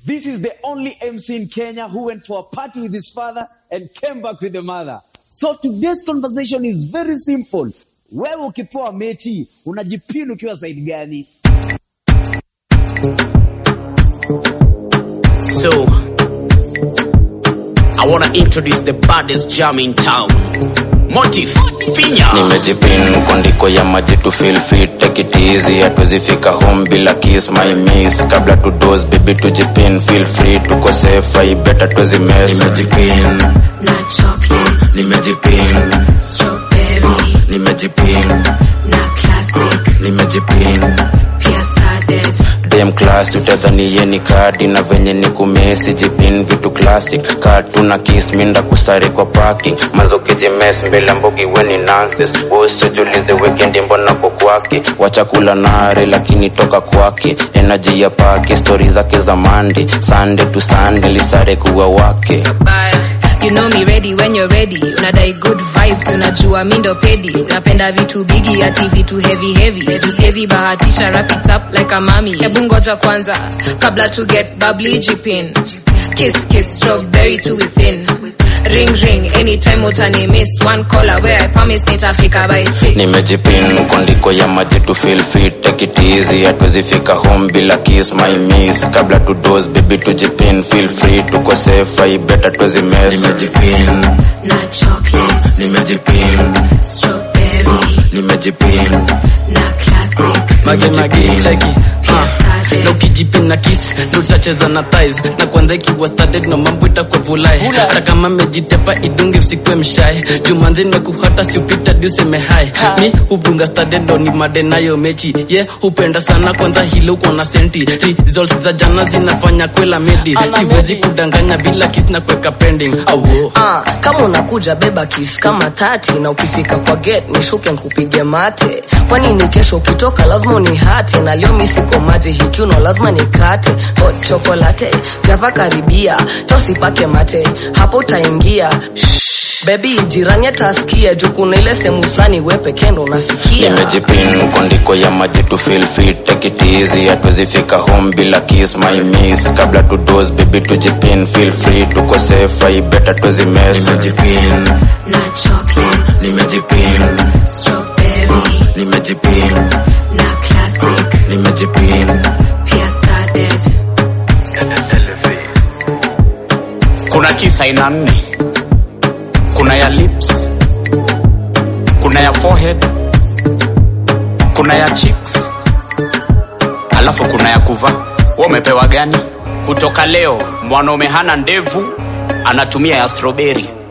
This is the only MC in Kenya who went for a party with his father and came back with the mother. So today's conversation is very simple. Wewe ukipewa mechi unajipini ukiwa side gani? So, I wanna introduce the baddest jam in town. Motive, Finya. nimejipin kondiko ya maji to feel fit take it easy hatuwezifika home bila kiss my miss kabla to dose baby tujipin feel free tuko safe i better tuwezi mess nimejipin na chocolate, nimejipin strawberry, nimejipin na classic, nimejipin pia started, dem class utadhani ye ni kadi na venye ni kumesi jipin vitu classic katu na kiss minda kusare kwa parking mazokijimes mbele mbogi weni nonsense wosojulize weekend mbona ko kwake wacha kula nare lakini toka kwake energy ya pake stori zake za mande sunday to sunday lisare kuwa wake Bye. You know me ready when you're ready unadai good vibes unajua mi ndo pedi napenda vitu bigi ati vitu heavy heavy tusiezi bahatisha wrap it up like a mami hebu ngoja kwanza kabla to get bubbly jipin kiss kiss strawberry to within ring ring anytime utani miss one caller where I promise nitafika by six nimejipin kondiko ya maji to feel fit take it easy hatuwezifika home bila kiss my miss kabla to dose baby tujipin feel free tuko safe i better tuwezi mess nimejipin na chocolate, nimejipin strawberry, nimejipin na classic, mage mage cheki pia na started, ukijipin na kiss ndo utacheza na thighs na kwanza ikiwa started no mambo itakuwa vulai hata kama mejitepa idunge usikwe mshai jumanzi nimekuhata siupita di useme hai mi hubunga started ndo ni made nayo mechi ye yeah, hupenda sana kwanza hilo uko na senti results za jana zinafanya kwela medi siwezi kudanganya bila kiss na kuweka pending awo Ah, kama unakuja beba kif kama tati na ukifika kwa gate nishuke nkupige mate kwani ni kesho ukitoka lazima unihate na leo mi siko maji hikiuno lazima nikate hot chocolate java karibia tosipake mate hapo utaingia Shh, bebi jirani atasikia juu kuna ile sehemu fulani we pekee ndo unafikia nimejipin kondiko ya maji to feel fit take it easy hatuwezifika home bila kiss my miss kabla to dose baby tujipin feel free tuko safe i better tuwezi mess nimejipin na chocolate, nimejipin strawberry, nimejipin na classic, nimejipin pia started, Kuna kiss aina nne. Kuna ya lips, kuna ya forehead, kuna ya cheeks, alafu kuna ya kuvaa. Wewe umepewa gani? Kutoka leo mwanaume hana ndevu, anatumia ya strawberry.